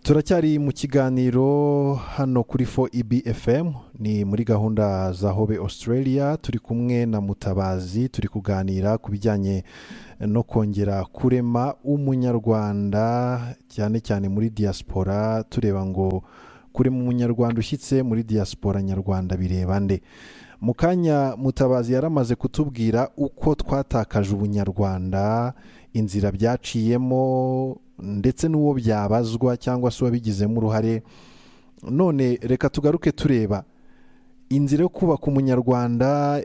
turacyari mu kiganiro hano kuri fo ibi efemu ni muri gahunda za hobe australia turi kumwe na mutabazi turi kuganira ku bijyanye no kongera kurema umunyarwanda cyane cyane muri diaspora tureba ngo kurema umunyarwanda ushyitse muri diaspora nyarwanda bireba nde mu kanya mutabazi yaramaze kutubwira uko twatakaje ubunyarwanda inzira byaciyemo ndetse n'uwo byabazwa cyangwa se uwabigizemo uruhare none reka tugaruke tureba inzira yo kubaka umunyarwanda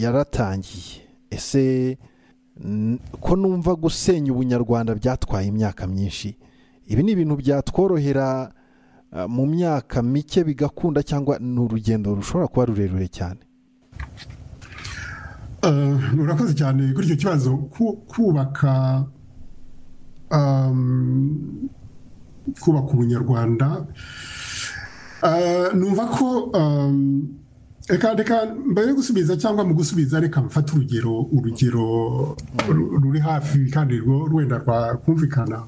yaratangiye ese ko numva gusenya ubunyarwanda byatwaye imyaka myinshi ibi ni ibintu byatworohera mu myaka mike bigakunda cyangwa ni urugendo rushobora kuba rurerure cyane murakoze cyane kuri icyo kibazo kubaka kubaka ubunyarwanda numva ko reka reka mbere yo gusubiza cyangwa mu gusubiza reka mfate urugero urugero ruri hafi kandi rwenda rwakumvikana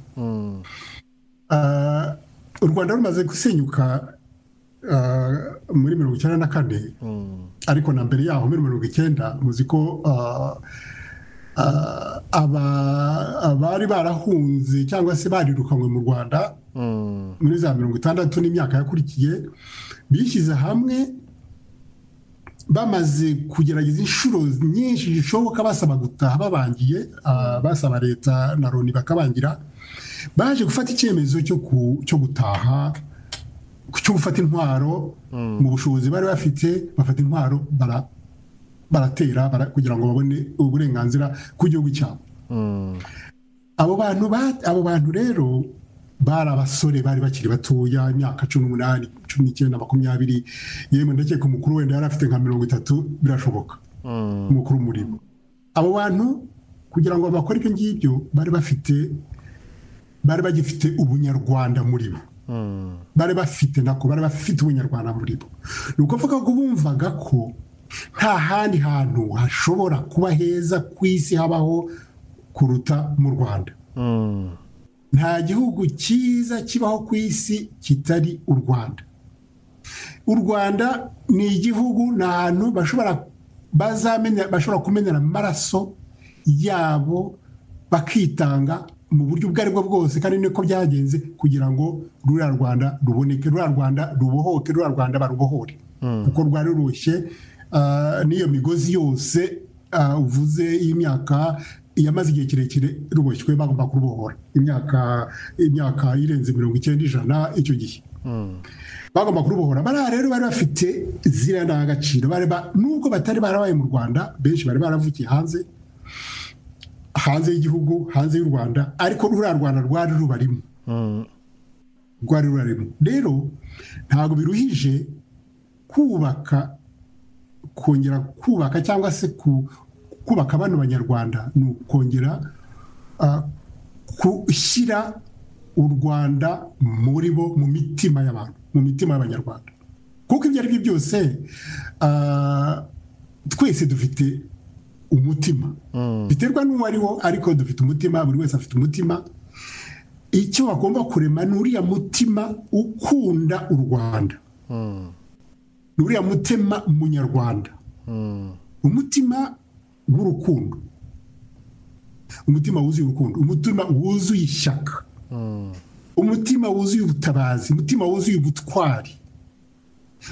u rwanda rumaze gusenyuka muri mirongo icyenda na kane ariko na mbere yaho muri mirongo icyenda muzi ko abari barahunze cyangwa se barirukanywe mu rwanda muri za mirongo itandatu n'imyaka yakurikiye bishyize hamwe bamaze kugerageza inshuro nyinshi zishoboka basaba gutaha babangiye basaba leta na loni bakabangira baje gufata icyemezo cyo gutaha cyo gufata intwaro mu bushobozi bari bafite bafata intwaro baratera kugira ngo babone uburenganzira ku gihugu cyabo abo bantu abo bantu rero bari abasore bari bakiri batoya imyaka cumi n'umunani cumi n'icyenda makumyabiri yewe ndakeka umukuru wenda yari afite nka mirongo itatu birashoboka umukuru murimo abo bantu kugira ngo bakore ibyo ngibyo bari bafite bari bagifite ubunyarwanda muri bo bari bafite nako bari bafite ubunyarwanda muri bo ni ukuvuga ko bumvaga ko nta handi hantu hashobora kuba heza ku isi habaho kuruta mu rwanda nta gihugu cyiza kibaho ku isi kitari u rwanda u rwanda ni igihugu ni ahantu bashobora kumenyera amaraso yabo bakitanga mu buryo ubwo aribwo bwose kandi niko byagenze kugira ngo ruriya rwanda ruboneke ruriya rwanda rubohoke ruriya rwanda barubohore kuko rwari rushye n'iyo migozi yose uvuze y'imyaka yamaze igihe kirekire ruboshywe bagomba kurubohora imyaka irenze mirongo icyenda ijana icyo gihe bagomba kurubohora bariya rero bari bafite ziriya ndangagaciro nubwo batari barabaye mu rwanda benshi bari baravukiye hanze hanze y'igihugu hanze y'u rwanda ariko ruriya rwanda rwari rubarimo rwari rubarimo rero ntabwo biruhije kubaka kongera kubaka cyangwa se kubaka bano banyarwanda ni ukongera gushyira u rwanda muri bo mu mitima y'abantu mu mitima y'abanyarwanda kuko ibyo ari byo byose twese dufite umutima biterwa n'uwo ariwo ariko dufite umutima buri wese afite umutima icyo bagomba kurema ni uriya mutima ukunda u rwanda ni uriya mutima munyarwanda umutima w'urukundo umutima wuzuye urukundo umutima wuzuye ishyaka umutima wuzuye ubutabazi umutima wuzuye ubutwari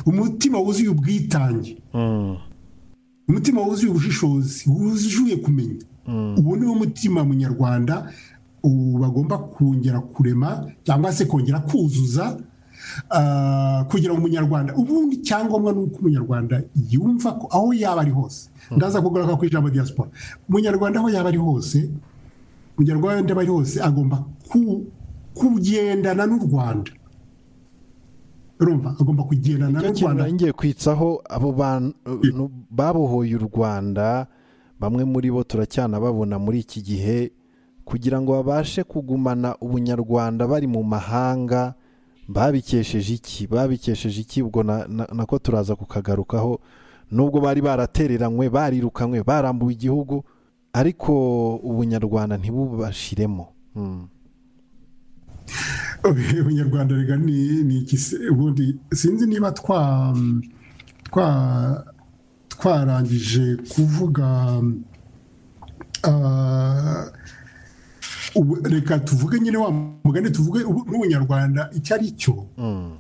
umutima wuzuye ubwitange umutima wuzuye ubushishozi wuzuye kumenya ubu ni wo mutima munyarwanda bagomba kongera kurema cyangwa se kongera kuzuza kugira ngo umunyarwanda ubundi cyangombwa ni uko umunyarwanda yumva ko aho yaba ari hose ndaza kugaruka ku ijambo rya siporo umunyarwanda aho yaba ari hose umunyarwanda aba ari hose agomba kugendana n'u rwanda rumva agomba kugendana n'u rwanda ngiye kwitsaho abo bantu babohoye u rwanda bamwe muri bo turacyana babona muri iki gihe kugira ngo babashe kugumana ubunyarwanda bari mu mahanga babikesheje iki babikesheje iki ubwo nako turaza kukagarukaho nubwo bari baratereranywe barirukanywe barambuwe igihugu ariko ubunyarwanda ntibubashiremo ubunyarwanda rega ni iki se ubundi sinzi niba twa twa twarangije kuvuga ah, ubu- reka tuvuge nyine wa mugani tuvuge ubu- n'ubunyarwanda icyo ari cyo Mm. muri